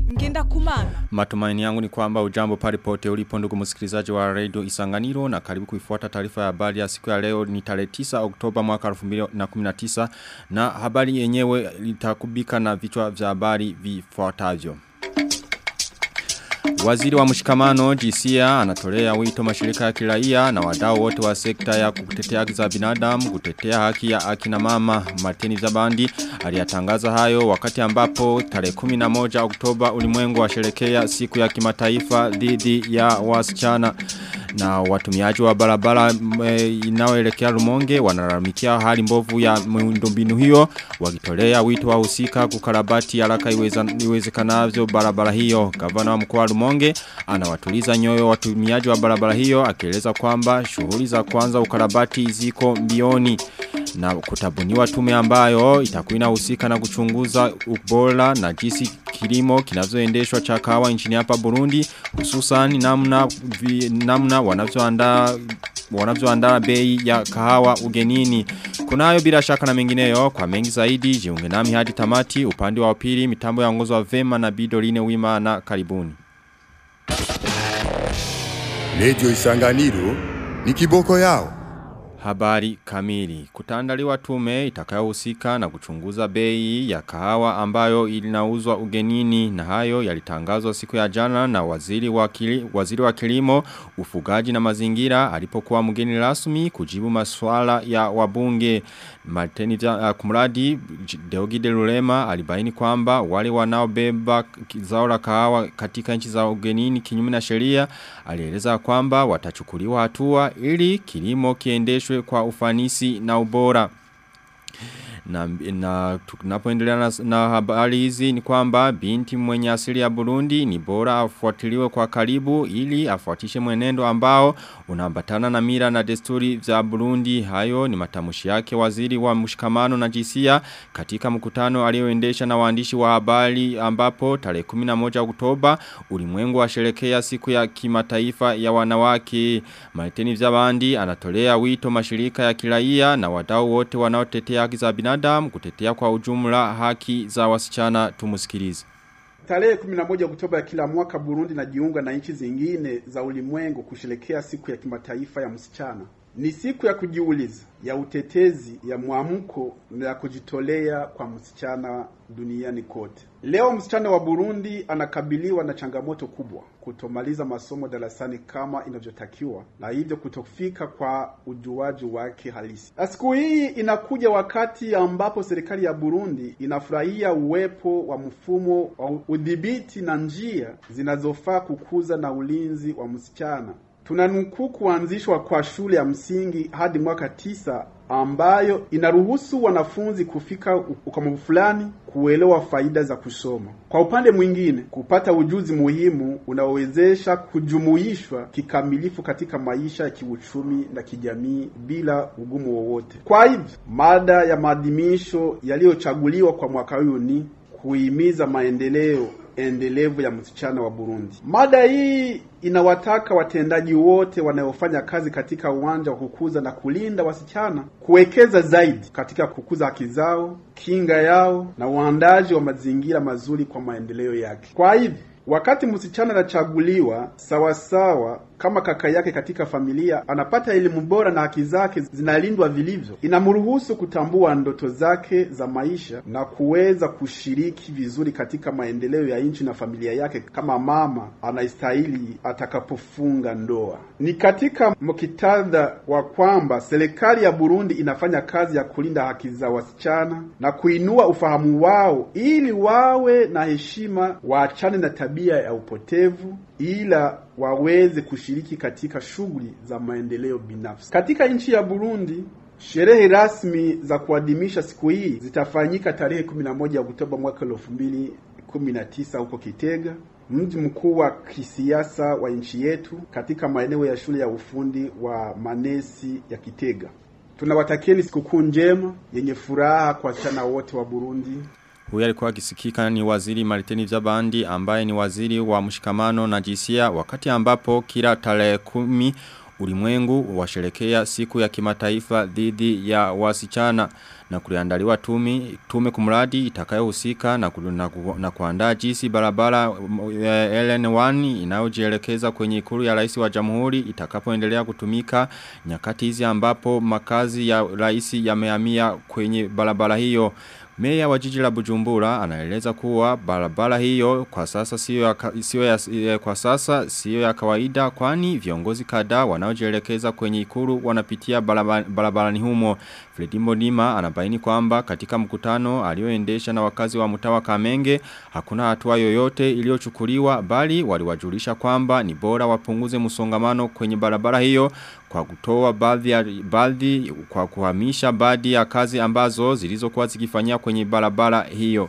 ngenda kumana. Matumaini yangu ni kwamba ujambo pale pote ulipo ndugu msikilizaji wa radio Isanganiro na karibu kuifuata taarifa ya habari ya siku ya leo ni tarehe 9 Oktoba mwaka 2019 na habari yenyewe itakubika na vichwa vya habari vifuatavyo. Waziri wa mshikamano jisia anatolea wito mashirika ya kiraia na wadau wote wa sekta ya kutetea haki za binadamu kutetea haki ya akina mama Martini Zabandi aliyatangaza hayo wakati ambapo tarehe 11 Oktoba ulimwengu washerekea siku ya kimataifa dhidi ya wasichana na watumiaji wa barabara e, inaoelekea Rumonge wanalalamikia hali mbovu ya miundombinu hiyo wakitolea wito wa husika kukarabati haraka iwezekanavyo barabara hiyo gavana wa mkoa wa Rumonge anawatuliza nyoyo watumiaji wa barabara hiyo akieleza kwamba shughuli za kwanza ukarabati ziko mbioni na kutabuniwa tume ambayo itakuwa inahusika na kuchunguza ubora na jinsi kilimo kinavyoendeshwa cha kahawa nchini hapa Burundi hususan namna vi, namna wanavyoandaa wanavyoandaa bei ya kahawa ugenini. Kunayo bila shaka na mengineyo kwa mengi zaidi jiunge nami hadi tamati upande wa pili mitambo ya ngozo wa vema na bidoline wima na karibuni. Radio Isanganiro ni kiboko yao. Habari kamili. Kutaandaliwa tume itakayohusika na kuchunguza bei ya kahawa ambayo ilinauzwa ugenini na hayo yalitangazwa siku ya jana na waziri wa, kili, waziri wa kilimo, ufugaji na mazingira alipokuwa mgeni rasmi kujibu maswala ya wabunge. Martini uh, kumradi Deogide Lulema alibaini kwamba wale wanaobeba zao la kahawa katika nchi za ugenini kinyume na sheria alieleza kwamba watachukuliwa hatua ili kilimo kiendeshwe kwa ufanisi na ubora na, na tunapoendelea na, na habari hizi ni kwamba binti mwenye asili ya Burundi ni bora afuatiliwe kwa karibu ili afuatishe mwenendo ambao unaambatana na mira na desturi za Burundi hayo ni matamushi yake waziri wa mshikamano na jisia katika mkutano alioendesha na waandishi wa habari ambapo tarehe 11 Oktoba ulimwengu washerekea siku ya kimataifa ya wanawake Maiteni Vyabandi anatolea wito mashirika ya kiraia na wadau wote wanaotetea haki za binadamu binadamu kutetea kwa ujumla haki za wasichana tumusikilize. Tarehe 11 Oktoba ya kila mwaka Burundi najiunga na nchi zingine za ulimwengu kusherekea siku ya kimataifa ya msichana. Ni siku ya kujiuliza, ya utetezi, ya mwamko na ya kujitolea kwa msichana duniani kote. Leo msichana wa Burundi anakabiliwa na changamoto kubwa, kutomaliza masomo darasani kama inavyotakiwa na hivyo kutofika kwa ujuaji wake halisi. Siku hii inakuja wakati ambapo serikali ya Burundi inafurahia uwepo wa mfumo wa udhibiti na njia zinazofaa kukuza na ulinzi wa msichana tunanukuu kuanzishwa kwa shule ya msingi hadi mwaka tisa ambayo inaruhusu wanafunzi kufika ukomavu fulani kuelewa faida za kusoma. Kwa upande mwingine, kupata ujuzi muhimu unaowezesha kujumuishwa kikamilifu katika maisha ya kiuchumi na kijamii bila ugumu wowote. Kwa hivyo, mada ya maadhimisho yaliyochaguliwa kwa mwaka huu ni kuhimiza maendeleo endelevu ya msichana wa Burundi. Mada hii inawataka watendaji wote wanaofanya kazi katika uwanja wa kukuza na kulinda wasichana kuwekeza zaidi katika kukuza haki zao, kinga yao na uandaji wa mazingira mazuri kwa maendeleo yake. Kwa hivyo Wakati msichana anachaguliwa sawasawa kama kaka yake katika familia, anapata elimu bora na haki zake zinalindwa vilivyo, inamruhusu kutambua ndoto zake za maisha na kuweza kushiriki vizuri katika maendeleo ya nchi na familia yake kama mama anastahili atakapofunga ndoa. Ni katika mkitadha wa kwamba serikali ya Burundi inafanya kazi ya kulinda haki za wasichana na kuinua ufahamu wao ili wawe na heshima, waachane na tabia ya upotevu ila waweze kushiriki katika shughuli za maendeleo binafsi. Katika nchi ya Burundi, sherehe rasmi za kuadhimisha siku hii zitafanyika tarehe 11 Oktoba mwaka 2019 huko Kitega, mji mkuu wa kisiasa wa nchi yetu, katika maeneo ya shule ya ufundi wa Manesi ya Kitega. Tunawatakieni sikukuu njema yenye furaha kwa wasichana wote wa Burundi. Huyu alikuwa akisikika ni waziri Mariteni Zabandi ambaye ni waziri wa mshikamano na jisia wakati ambapo kila tarehe kumi ulimwengu washerekea siku ya kimataifa dhidi ya wasichana. na kuliandaliwa tume tume kumradi itakayohusika na, ku- na, ku- na kuandaa jinsi barabara mm, eh, LN1 inayojielekeza kwenye ikulu ya rais wa jamhuri itakapoendelea kutumika nyakati hizi ambapo makazi ya rais yamehamia kwenye barabara hiyo Meya wa jiji la Bujumbura anaeleza kuwa barabara hiyo kwa sasa sio ya, ka- sio ya eh, kwa sasa sio ya kawaida kwani viongozi kadhaa wanaojielekeza kwenye ikulu wanapitia baraba- barabarani humo. Fredimbo Nima anabaini kwamba katika mkutano alioendesha na wakazi wa mtawa Kamenge hakuna hatua yoyote iliyochukuliwa bali waliwajulisha kwamba ni bora wapunguze msongamano kwenye barabara hiyo kwa kutoa baadhi ya baadhi kwa kuhamisha baadhi ya kazi ambazo zilizokuwa zikifanyia kwenye barabara hiyo.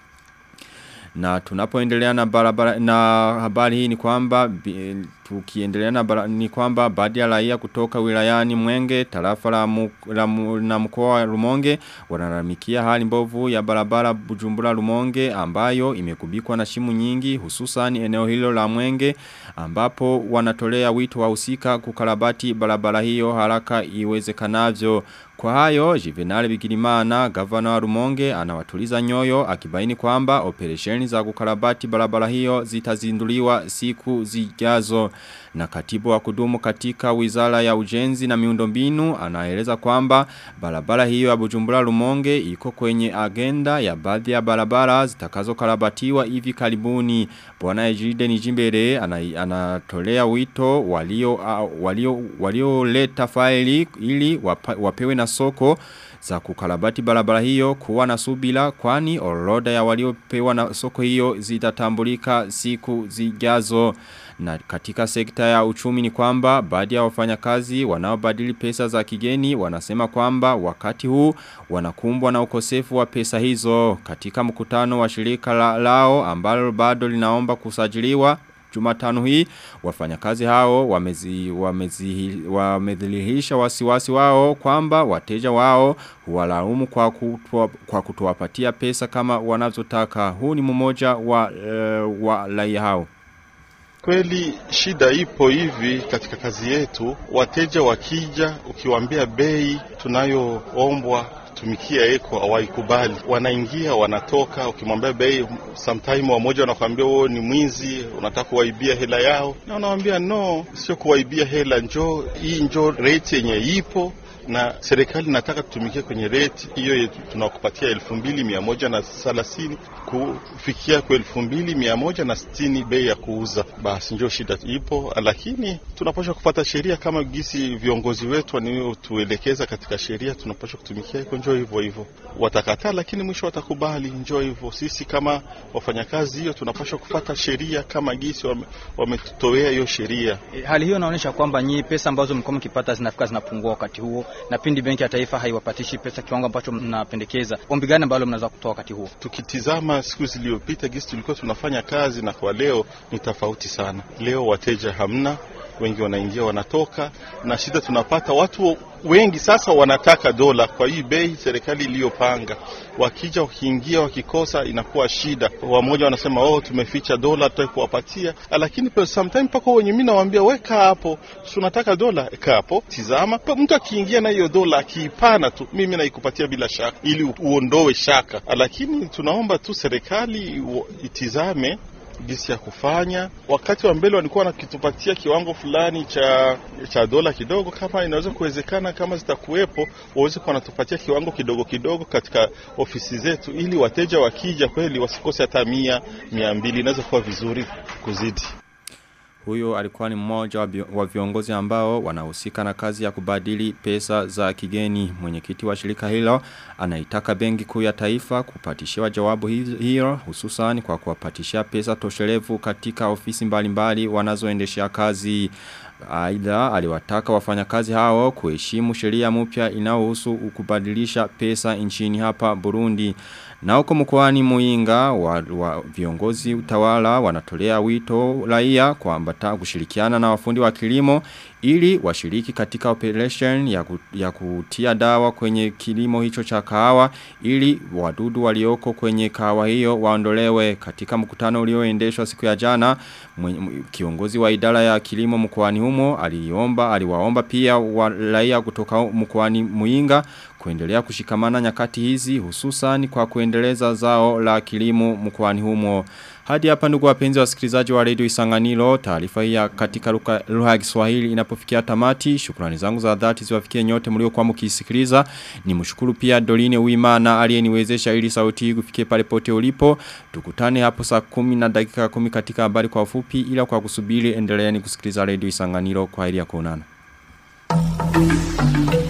Na tunapoendelea na barabara na habari hii ni kwamba bi- tukiendelea na bara, ni kwamba baadhi ya raia kutoka wilayani Mwenge tarafa la, mu, la mu, na mkoa wa Rumonge wanalalamikia hali mbovu ya barabara Bujumbura Rumonge ambayo imekubikwa na shimu nyingi hususan eneo hilo la Mwenge ambapo wanatolea wito wa usika kukarabati barabara hiyo haraka iwezekanavyo kwa hayo, Jivenali Bigirimana, gavana wa Rumonge, anawatuliza nyoyo, akibaini kwamba operesheni za kukarabati barabara hiyo zitazinduliwa siku zijazo. Na katibu wa kudumu katika wizara ya ujenzi na miundombinu, anaeleza kwamba barabara hiyo ya Bujumbura Rumonge iko kwenye agenda ya baadhi ya barabara zitakazo karabatiwa hivi karibuni. Bwana Ejide Nijimbere ana- anatolea wito walio uh, walio walioleta faili ili wapa, wapewe na soko za kukarabati barabara hiyo kuwa na subila kwani orodha ya waliopewa na soko hiyo zitatambulika siku zijazo. Na katika sekta ya uchumi ni kwamba baadhi ya wafanyakazi wanaobadili pesa za kigeni wanasema kwamba wakati huu wanakumbwa na ukosefu wa pesa hizo. Katika mkutano wa shirika la, lao ambalo bado linaomba kusajiliwa Jumatano hii wafanyakazi hao wamezi wamezi wamedhihirisha wasiwasi wao kwamba wateja wao huwalaumu kwa kutoa, kwa kutowapatia pesa kama wanazotaka. Huu ni mmoja wa uh, wa raia hao. Kweli shida ipo hivi katika kazi yetu. Wateja wakija, ukiwaambia bei tunayoombwa tumikia eko hawaikubali, wanaingia wanatoka. Ukimwambia bei, sometime wamoja wanakuambia wewe ni mwizi, unataka kuwaibia hela yao, na unawambia no, sio kuwaibia hela, njoo hii, njoo rate yenye ipo na serikali nataka tutumikie kwenye rate hiyo yetu, tunakupatia elfu mbili mia moja na thelathini kufikia kwa elfu mbili mia moja na sitini bei ya kuuza. Basi ndio shida ipo, lakini tunapaswa kupata sheria kama gisi viongozi wetu waniotuelekeza katika sheria, tunapaswa kutumikia iko, njoo hivyo hivyo. Watakataa, lakini mwisho watakubali, njoo hivyo. Sisi kama wafanyakazi hiyo tunapaswa kupata sheria kama gisi wametutowea hiyo sheria. Hali hiyo inaonyesha kwamba nyi pesa ambazo mlikuwa mkipata zinafika zinapungua wakati huo na pindi benki ya taifa haiwapatishi pesa kiwango ambacho mnapendekeza. Ombi gani ambalo mnaweza kutoa wakati huo? Tukitizama siku zilizopita gisi tulikuwa tunafanya kazi na kwa leo ni tofauti sana. Leo wateja hamna, wengi wanaingia wanatoka, na shida tunapata watu wengi sasa wanataka dola kwa hii bei serikali iliyopanga. Wakija wakiingia, wakikosa inakuwa shida. Wamoja wanasema oh, tumeficha dola, tutaki kuwapatia, lakini sometimes mpaka wenye mimi nawaambia weka hapo, tunataka dola, eka hapo, tizama. Mtu akiingia na hiyo dola akiipana tu, mimi naikupatia bila shaka, ili uondoe shaka, lakini tunaomba tu serikali itizame gisi ya kufanya. Wakati wa mbele walikuwa nakitupatia kiwango fulani cha cha dola kidogo, kama inaweza kuwezekana, kama zitakuwepo, waweze kuwa wanatupatia kiwango kidogo kidogo katika ofisi zetu, ili wateja wakija kweli wasikose hata mia mia mbili. Inaweza kuwa vizuri kuzidi. Huyo alikuwa ni mmoja wa viongozi ambao wanahusika na kazi ya kubadili pesa za kigeni. Mwenyekiti wa shirika hilo anaitaka benki kuu ya taifa kupatishiwa jawabu hilo hususan kwa kuwapatishia pesa toshelevu katika ofisi mbalimbali wanazoendeshea kazi. Aidha aliwataka wafanyakazi hao kuheshimu sheria mpya inayohusu kubadilisha pesa nchini hapa Burundi. Na huko mkoani Muinga wa, wa viongozi utawala wanatolea wito raia kwamba kushirikiana na wafundi wa kilimo ili washiriki katika operation ya, ku, ya kutia dawa kwenye kilimo hicho cha kahawa ili wadudu walioko kwenye kahawa hiyo waondolewe katika mkutano ulioendeshwa siku ya jana kiongozi wa idara ya kilimo mkoani humo aliomba aliwaomba pia raia kutoka mkoani Muinga kuendelea kushikamana nyakati hizi hususan kwa kuendeleza zao la kilimo mkoani humo. Hadi hapa ndugu wapenzi wasikilizaji wa Radio Isanganiro, taarifa hii katika lugha ya Kiswahili inapofikia tamati. Shukrani zangu za dhati ziwafikie nyote mliokuwa mkisikiliza. Nimshukuru pia Doline Uimana aliyeniwezesha ili sauti hii kufikie pale pote ulipo. Tukutane hapo saa 10 na dakika 10 katika habari kwa ufupi ila kwa kusubiri endeleeni kusikiliza Radio Isanganiro kwa hili ya kuonana.